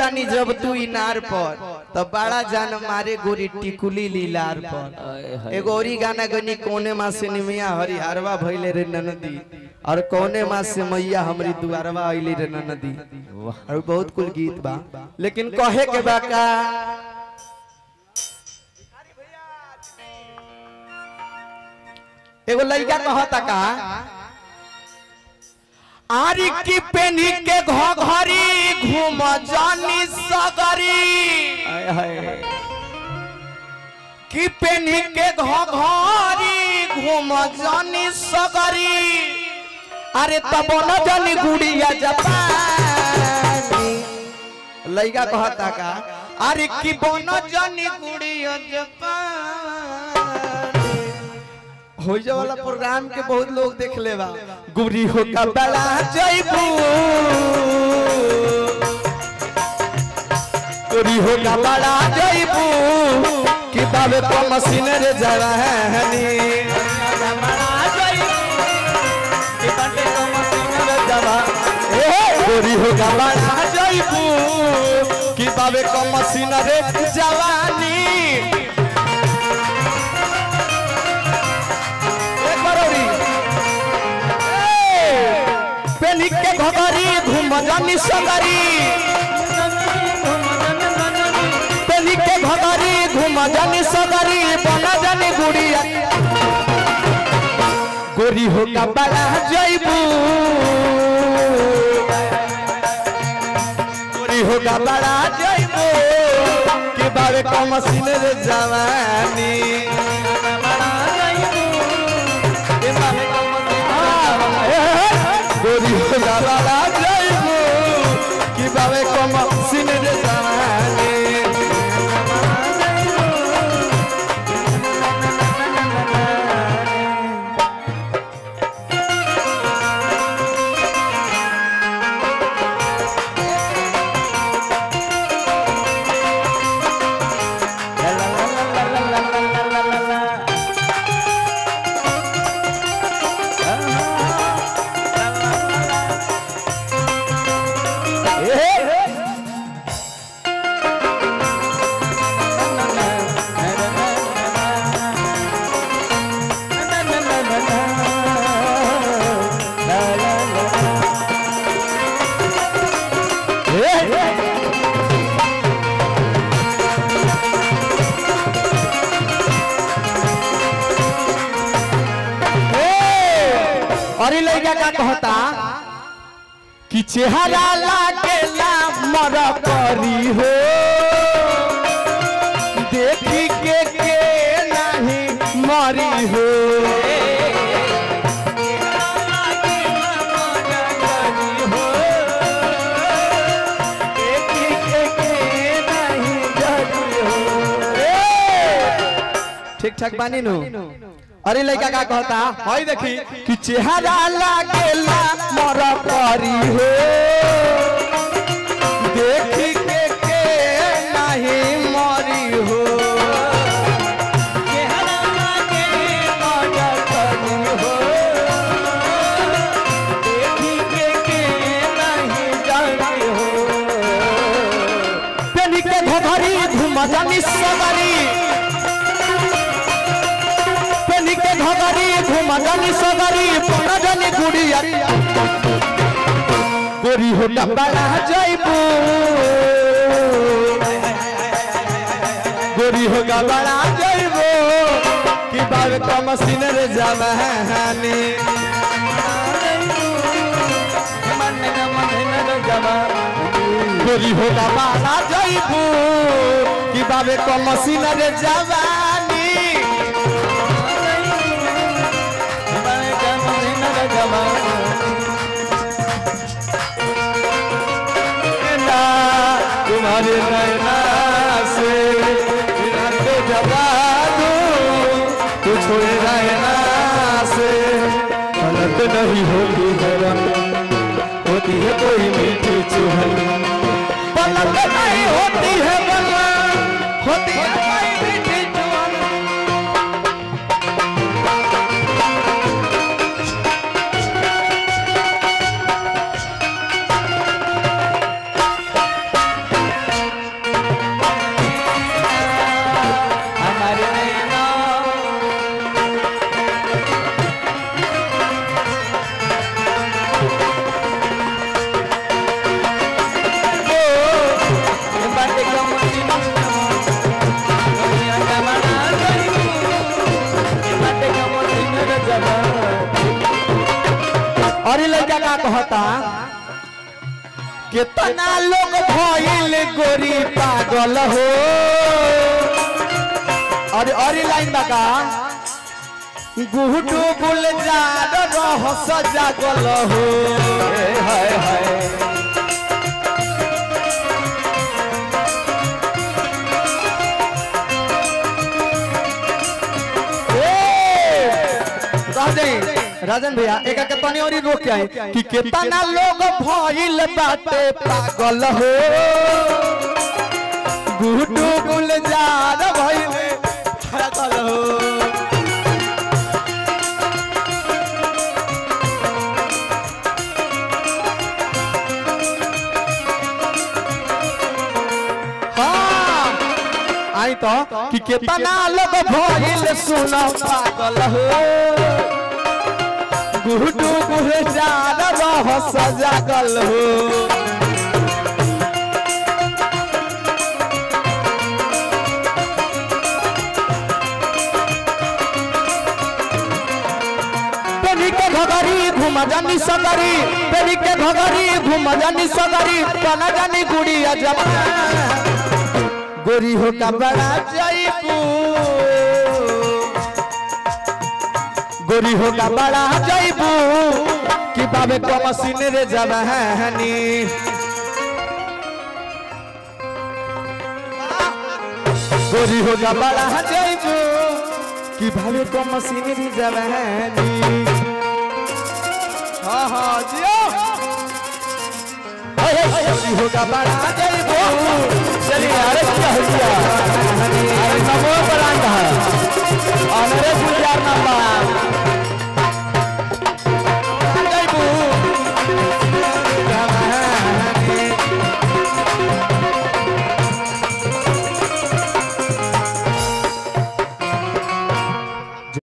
रानी जब तू इनार पर तो बड़ा जान मारे गोरी टिकुली लीलार पर एगो औरी गाना गनी कोने माँ से निमिया हरिहरवा भइले रे ननदी और कौने माँ से मैया हमरी दुआरवा आइली रे ननदी और बहुत कुल गीत बा लेकिन कहे के बा का एगो लड़का कहता का आरी की पेनी के घरी घूम जानी सगरी की पेनी के घरी घूम जानी सगरी अरे तब न जानी गुड़िया जपानी लइका कहता का अरे की बन जानी गुड़िया जपानी हो वाला प्रोग्राम के बहुत लोग देख ले बा गुरी हो का बड़ा जइबू गुरी हो का बड़ा जइबू कि बाबे को मशीन रे जवानी गोरी हो का बड़ा जइबू कि बाबे को मशीन रे जवानी एक बार औरी। ए, पेनी के घगरी घूम जानी सगरी पेनी के घगरी घूम जानी सगरी बना जानी गुड़िया गोरी हो का बड़ा जइबू गोरी हो का बड़ा जइबू कि बाबे का मशीन रे जवानी गोरी गाला जाइबू कि बाबे कम सिन रे जवानी अरे लड़का का कहता कि चेहरा लागेला मर करी हो देखी के के नहीं मरी हो देखी के के नहीं जरी हो। ए! ठीक ठाक बानी नु अरे लड़का का कहता हई देखी कि चेहरा लागेला मर करी हो देखी के के नहीं मरी हो चेहरा लागे मर करी हो देखी के के नहीं जरी हो पेनी के घघरी घुम जानी सगरी पेनी के घगरी घुमगनी सगरी पनगनी गुड़िया गोरी हो डबड़ा जइबू गोरी हो गबड़ा जइबू कि बाबे का मशीन रे जवानी गोरी हो गबड़ा जइबू कि बाबे का मशीन रे जवानी ना तुम्हारे नैना से मिलते जगा दूं तू छोड़े रहना से गलत नहीं होती है रंग होती है कोई मीठी चुहल गलत नहीं होती है बलवान होती है कोई मीठी चुहल का कहता कितना लोग भइल गोरी पागल हो और और ई लाइन बका गुहटू गुलजार रह सजागल हो हाय हाय राजन राजन भैया एक एक तनी और रोक के आए कि कितना लोग भइल बाटे पागल हो गुटू गुलजार भइल पागल हो हाँ आई तो कि कितना लोग भइल सुनो पागल हो गुडू गुलजार रह सजागल हो पेनी के घगरी घुम जानी सगरी पेनी के घगरी घुम जानी सगरी तना जानी गुड़िया जब गोरी हो का बड़ा जयपू गोरी होगा बड़ा जैबू कि बाबे को मशीन रे जवानी गोरी होगा बड़ा जैबू कि बाबे को मशीन रे जवानी हाँ हाँ जियो गोरी होगा बड़ा जैबू चलिए अरे क्या हो गया